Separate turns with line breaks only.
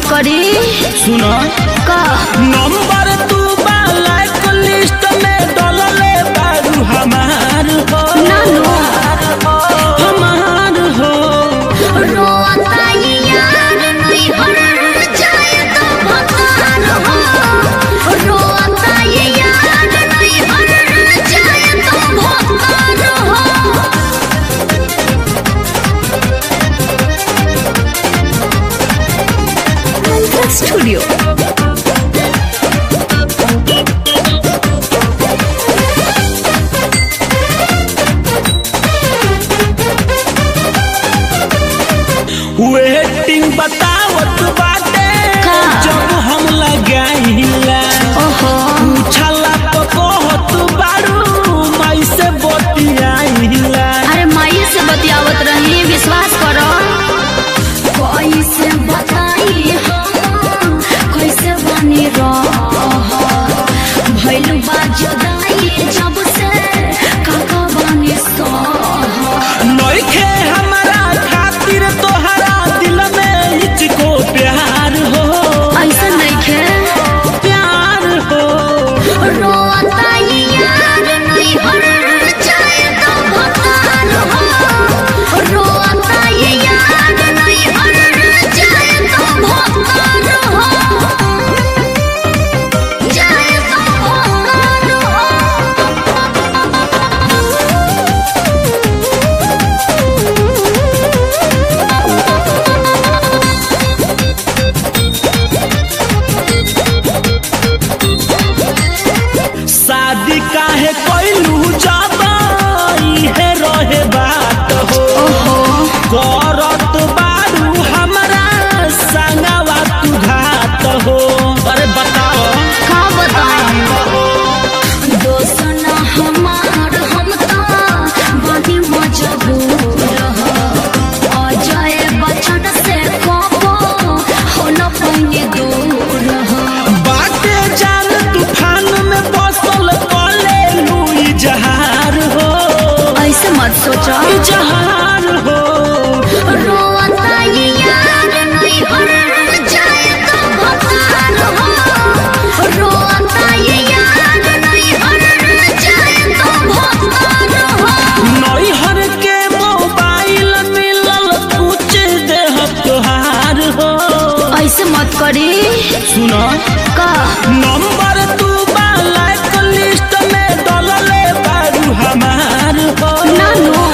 करी
सुन
का
नंबर तू ब्लैक लिस्ट में डलले बारू हमार हो
नानू।
हमार हो
रोता ये यार नहीं हर जाए तो भगवान हो रोता ये यार नहीं हर जाए तो भगवान हो स्टूडियो
वेटिंग बतावत बाटे
का?
जब हम लगाइला
ओहो
पूछला तो कहत बारू माई से बतियाइला
अरे माई से बतियावत रही विश्वास करो कैसे बताई हम कैसे बनी रह भइल बा जुदाई जब से काका बनी सह
नइखे हमरा खातिर तोहरा दिल में इचको प्यार हो
ऐसा नइखे
प्यार हो
रोता ये यार नहीं हर जाए तो भगवान हो रोता ये यार नहीं हर जाए तो भगवान हो जाए तो भगवान
शादी काहे कैलू जब इहे रहे बात हो करत बारू हमरा संगवा तू घात हो अरे बताओ
का बताएं दोस्त ना हमार हम तो बड़ी मजबूर हो अजय बचन से कबो हो न पइने दूर हो
बाटे जान तूफान में बसल कले लुई जहार हो
ऐसे मत सोचो
ई जहार हो
रोता ये यार नहीं हर जाए तो भगवान हो रोता ये यार नहीं हर जाए तो भगवान हो
नैहर के मोबाइल मिलल कुछ देह तोहार हो
ऐसे मत करी
सुन
का
नंबर तू ब्लैक लिस्ट में डलले बारू हमार हो
नानू